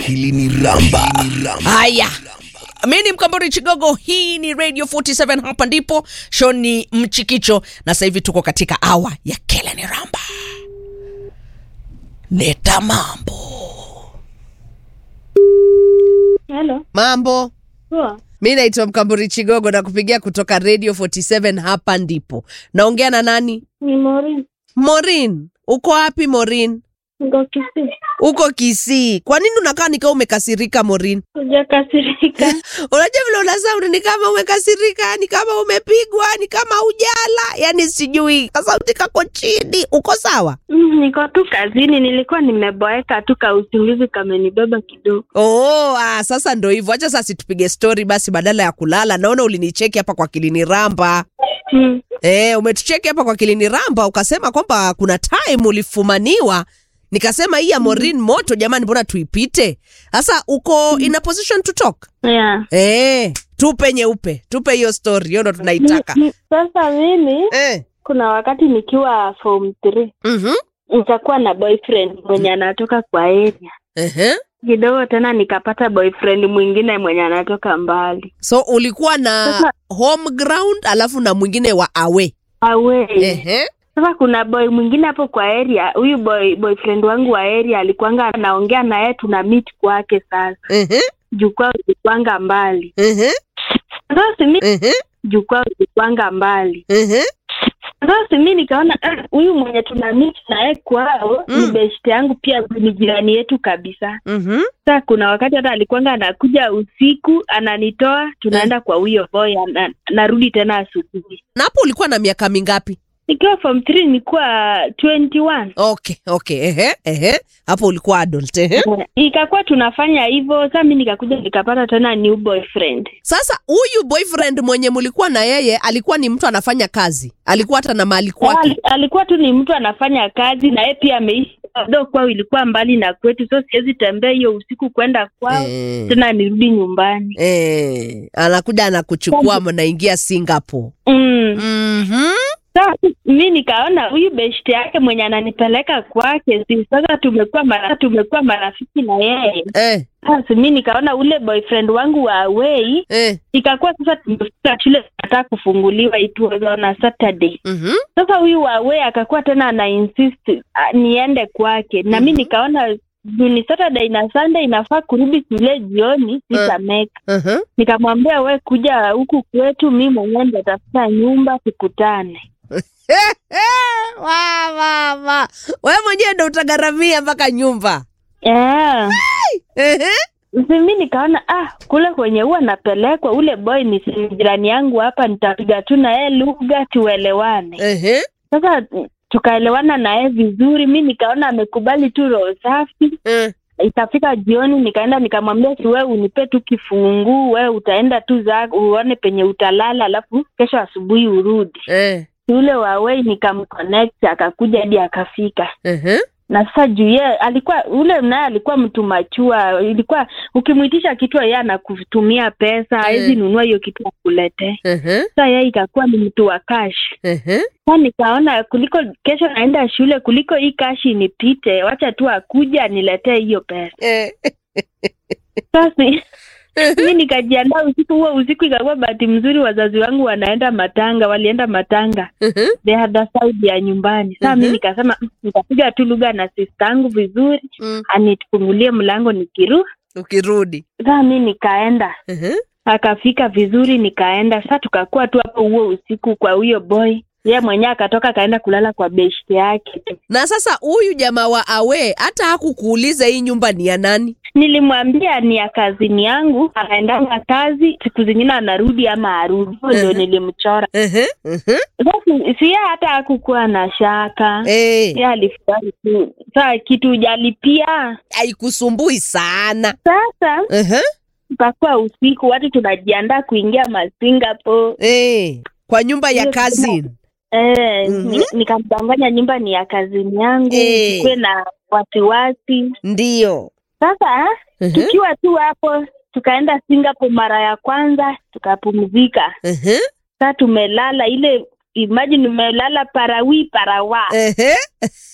Akili ni ramba. Haya, mi ni Mkambori Chigogo, hii ni Radio 47, hapa ndipo show ni Mchikicho, na sasa hivi tuko katika awa ya Keleni Ramba. Leta mambo. Hello. Mambo, Poa. mi naitwa Mkambori Chigogo na kupigia kutoka Radio 47, hapa ndipo. Naongea na nani? Ni Maureen. Morin, uko wapi Morin? Niko Kisii. Uko Kisii. Kwa nini unakaa nikaa umekasirika Morin? Hujakasirika. Unajua vile una sound ni kama umekasirika, ni kama umepigwa, ni kama ujala, yani sijui kasauti kako chini. Uko sawa? Mm, Niko tu kazini, nilikuwa nimeboeka tu, ka usingizi kamenibeba kidogo. Oh, ah, sasa ndo hivyo. Acha sasa tupige story basi badala ya kulala. Naona ulinicheki hapa kwa Kilini Ramba. Mm. Eh, umetucheki hapa kwa Kilini Ramba ukasema kwamba kuna time ulifumaniwa. Nikasema hii ya Morin moto jamani, mbona tuipite? Sasa uko in a position to talk? Yeah. Eh, tupe nyeupe. Tupe hiyo story. Hiyo ndo tunaitaka. Ni- ni- Sasa mimi Eh. kuna wakati nikiwa form 3 Mhm. nitakuwa na boyfriend mwenye anatoka kwa area Ehe. kidogo, tena nikapata boyfriend mwingine mwenye anatoka mbali So ulikuwa na Sasa- home ground alafu na mwingine wa away. awe. Ehe. Sasa kuna boy mwingine hapo kwa area, huyu boy boyfriend wangu wa area alikuwanga anaongea na yeye, tuna meet kwake sasa Ehe. jukwaa ulikwanga mbali Ehe. sasa mi Ehe. jukwaa ulikwanga mbali Ehe. sasa mi nikaona ah, huyu mwenye tuna meet naye kwao Mm. ni best yangu pia ni jirani yetu kabisa Mhm. sasa kuna wakati hata alikuwanga anakuja usiku ananitoa tunaenda kwa huyo boy ana, narudi tena asubuhi Na hapo ulikuwa na miaka mingapi? nikiwa form 3 nilikuwa 21 Okay, okay. Ehe. Ehe. Hapo ulikuwa adult. Ehe. ikakuwa tunafanya hivyo sasa mi nikakuja nikapata tena new boyfriend Sasa huyu boyfriend mwenye mulikuwa na yeye alikuwa ni mtu anafanya kazi. Alikuwa hata na mali Ali- kwake. alikuwa tu ni mtu anafanya kazi na yeye pia ameishi do kwao ilikuwa mbali na kwetu so siwezi tembea hiyo usiku kwenda kwao Eh. tena nirudi nyumbani Eh, anakuja anakuchukua mnaingia Singapore. mm. Mhm. Sasa mi nikaona huyu beshte yake mwenye ananipeleka kwake si sasa tumekuwa mara, tumekuwa marafiki na yeye Eh. sasa mi nikaona ule boyfriend wangu wa away Eh. ikakuwa sasa tumefika shule tunataka kufunguliwa it was on a Saturday Mhm. sasa huyu wawe akakuwa tena ana insist ah, niende kwake na mi nikaona juu ni Saturday na Sunday inafaa kurudi shule jioni sitameka Mhm. nikamwambia we kuja huku kwetu mi mwenyewe ndatafuta nyumba tukutane wa wa wa. Wewe mwenyewe ndo utagharamia mpaka nyumba. yeah. Ehe. Si mi nikaona ah kule kwenye huwa napelekwa ule boy ni si jirani yangu hapa nitapiga tu na yeye lugha tuelewane Ehe. sasa tukaelewana na yeye vizuri mi nikaona amekubali tu roho safi Eh. ikafika jioni nikaenda nikamwambia si wewe unipe tu kifunguu wewe utaenda tu za uone penye utalala alafu kesho asubuhi urudi Eh. yule wawei nikamconnect akakuja hadi akafika Ehe. na sasa juu yeye alikuwa ule naye alikuwa mtu machua ilikuwa ukimwitisha kitu yeye anakutumia pesa hawezi nunua hiyo kitu akuletee Ehe. sasa yeye ikakuwa ni mtu wa cash Ehe. sa nikaona kuliko kesho naenda shule kuliko hii kashi inipite wacha tu akuja aniletee hiyo pesa Eh. sasa mi nikajiandaa usiku huo usiku ikakuwa bahati mzuri wazazi wangu wanaenda matanga walienda matanga Ehe. the other side ya nyumbani saa mi Mhm. nikasema "Mm, nitapiga tu lugha na sista yangu vizuri Mm. anifungulie mlango nikiru Ukirudi. saa mi nikaenda Ehe. akafika vizuri nikaenda saa tukakuwa tu hapo huo usiku kwa huyo boy ye mwenyewe akatoka akaenda kulala kwa beshte yake Na sasa huyu jamaa wa awe hata hakukuuliza hii nyumba ni ya nani? nilimwambia ni ya kazini yangu anaendanga kazi siku zingine anarudi ama arudi Hiyo ndio Mhm. nilimchora Ehe. Ehe. sasa si yeye hata hakukuwa na shaka Eh. ye alifurahi tu saa kitu ujalipia Haikusumbui sana. sasa Ehe. ikakuwa usiku watu tunajiandaa kuingia masingapore Eh. Kwa nyumba ya Hiyo cousin. Eh, Mhm. ni- nikamdanganya nyumba ni ya kazini yangu Eh. kuwe na wasiwasi Ndio. sasa Ehe. tukiwa tu hapo tukaenda singapore mara ya kwanza tukapumzika Ehe. saa tumelala ile imagine umelala parawi parawa Ehe.